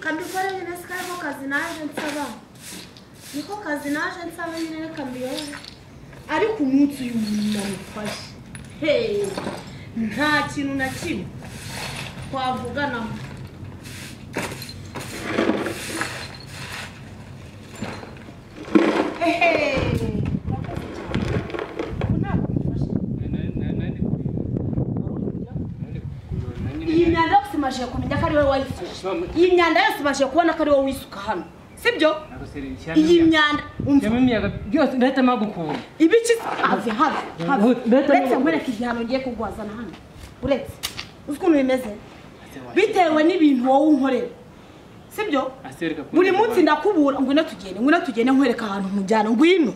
kambikorere nyine si kariko kazi naje nsaba niko kazi naje nsaba nyine reka mbiyore ariko umunsi uyu namufashe heee nta kintu na kimwe twavuganamo hehe murakoze cyane ubu ntabwo bifashe iyi myanda yose imajije kumenya ko ari wowe wayifashe iyi myanda yose imajije kubona ko ari wowe wisuka hano sibyo iyi myanda umva imiyaga byose ndahita mpagukura ibiki have have have Ndetse- uretse nkwereka igihano ngiye kugwazana hano uretse uzi ukuntu bimeze bitewe n'ibintu wowe unkorera sibyo buri munsi ndakubura ngwino tugende ngwino tugende nkwereka ahantu nkujyana ngwino